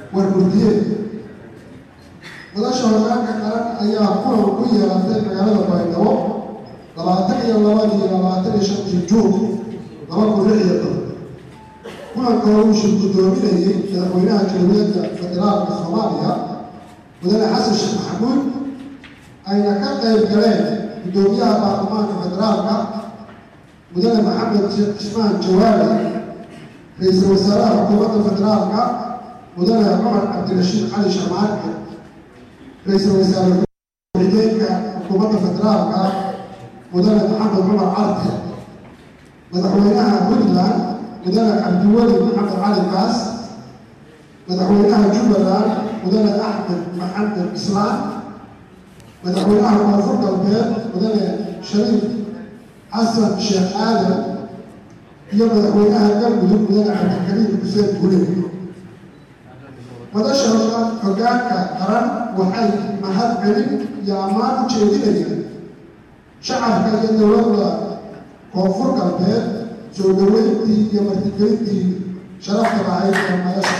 warmurdiyeed madasha hogaanka qaran ayaa kulan ku yeelatay magaalada baydhabo labaatan iyo labada iyo labaatan iyo shantii juun laba kun lix iyo toban kulanka uu shir guddoominayay madaxweynaha jamhuuriyadda federaalka soomaaliya mudane xasan sheekh maxamuud ayna ka qayb galeen guddoomiyaha baarlamaanka federaalka mudane maxamed sheekh cismaan jawaari ra-iisul wasaaraha xukuumadda federaalka mudane cumar cabdirashiid cali sharmaarke ra-iisul wasaare ku-xigeenka xukuumadda federaalka mudane maxamed cumar carte madaxweynaha puntland mudane cabdiweli maxamed cali kaas madaxweynaha jubbaland mudane axmed maxamed islaan madaxweynaha koonfur galbeed mudane shariif xasan sheekh aadan iyo madaxweynaha galmudug mudane cabdikariim xuseen gule madasha hogaanka qaran waxay mahad celin iyo ammaan u jeedinayaan shacabka iyo dowladda koonfur galbeed soo dhaweyntii iyo martigelintii sharafta lahayd ee madasha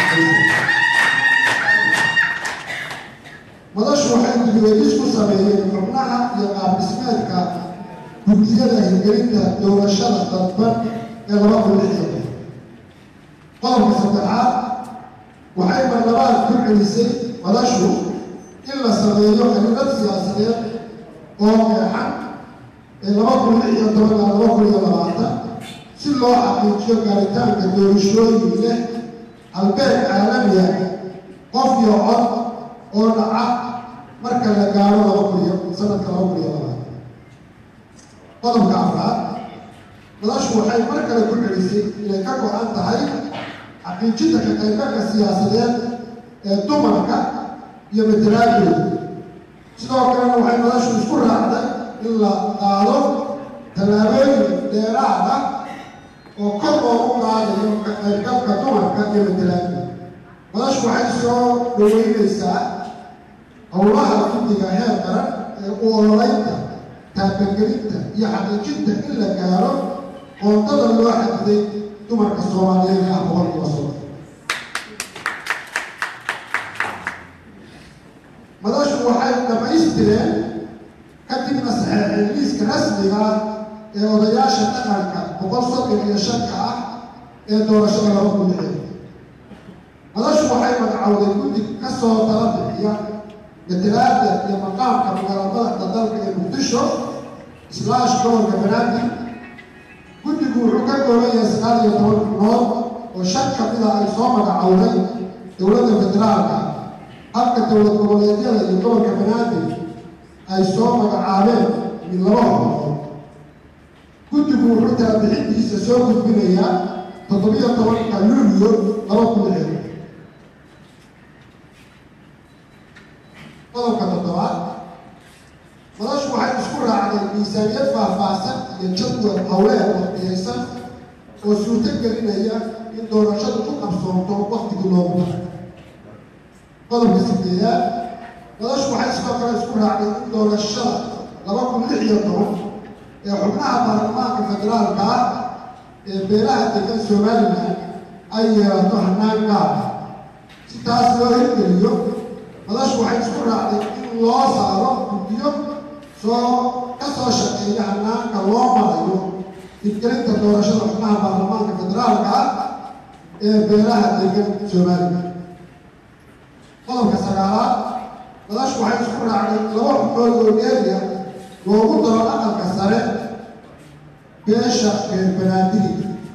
madashu waxay gudweedis ku sameeyeen xubnaha iyo qaabdhismeedka gudiyada hirgelinta doorashada dadban ee laba kun lix iyo toban qodobka saddexaad waxay marlabaad ku celisay madashu in la sameeyo xiriirad siyaasadeed oo qeexan ee laba kun lix iyo toban ilaa laba kun iyo labaatan si loo xaqiijiyo gaaritaanka doorashooyin leh halbeeg caalamiya qof iyo cod oo dhaca marka la gaaro laba kun iyo sanadka laba kun iyo labaatan qodobka afraad madashu waxay mar kale ku celisay inay ka go-an tahay xaqiijinta ka qaybgalka siyaasadeed ee dumarka iyo matalaadooda sidoo kalena waxay madashu isku raacday in la qaado tallaabooyin dheeraad ah oo kor loogu qaadayo ka qaybgalka dumarka iyo matalaadooda madashu waxay soo dhaweynaysaa howlaha guddiga heer qaran ee u ololeynta taabagelinta iyo xaqiijinta in la gaaro qoondada loo xadiday dumarka soomaaliyeed ee ah boqolkiiba soddon madashu waxay dhammaystireen kadibna saxeexeen liiska rasmiga ah ee odayaasha dhaqanka boqol soddon iyo shanka ah ee doorashada laba kun lixeed madashu waxay magacowday guddi ka soo tala bixiya matalaada iyo maqaamka magaalada dalka ee muqdisho islaash gobolka banaadir guddigu wuxuu ka kooban yahay sagaal iyo toban xubnood oo shan ka mida ay soo magacowday dowladda federaalka halka dowlad goboleedyada iyo gobolka banaadir ay soo magacaabeen mid laba xubnood guddigu wuxuu tala bixintiisa soo gudbinayaa toddobiyo tobanka luulyo laba kun lixeed qodobka toddobaad madashu waxay isku raacday miisaaniyad faahfaahsan iyo jadwal howleed waqtiyaysan oo suurto gelinaya in doorashadu ku qabsoonto waktigii loogu daray qodobka sideedaad madashu waxay sidoo kale isku raacday in doorashada laba kun lix iyo toban ee xubnaha baarlamaanka federaalka ah ee beelaha degan somalilan ay yeelato hanaan gaar ah si taas loo hirgeliyo madashu waxay isku raacday in loo saaro guddiyo soo ka soo shaqeeya hanaanka loo marayo hirgelinta doorashada xubnaha baarlamaanka federaalka ah ee beelaha degan somalilan qodobka sagaalaad madashu waxay isku raacday laba xubnood oo dheeriya loogu daro aqalka sare beesha reer banaadiri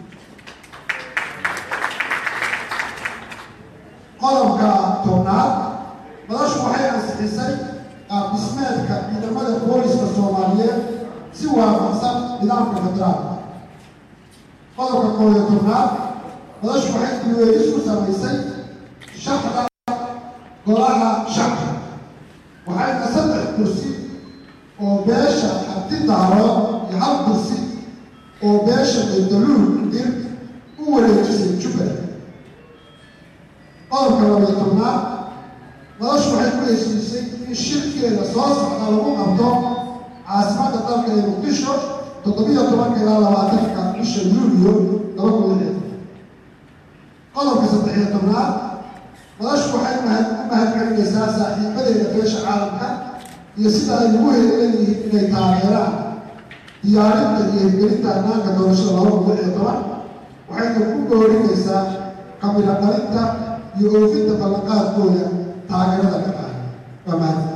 qodobka tobnaad madashu waxay ansixisay qaabdhismeedka ciidamada booliska soomaaliyeed si waafaqsan nidaamka federaalka qodobka koob iyo tobnaad madashu waxay diweelis ku samaysay shaqda golaha shacka waxayna saddex kursi oo beesha abti daarood iyo hal kursi oo beesha baydaluul dir u wareejisay jubbaland qodobka labayo tobnaad madashu waxay ku heshiisay in shirkeeda soo socda lagu qabto caasimadda dalka ee muqdisho toddobiyo tobanka ilaa labaatanka bisha yuuliyo laba kun lixeed qodobka saddexiyo tobnaad madashu waxay mahad u mahadcelinaysaa saaxiibadeeda beesha caalamka iyo sida ay ugu heleeyihiin inay taageeraan diyaarinta iyo hirgelinta ammaanka doorashada laba kun lix iyo toban waxayna ku boorinaysaa kamila dhalinta iyo oofinta ballanqaadkooda taageerada ka qaada waa mahad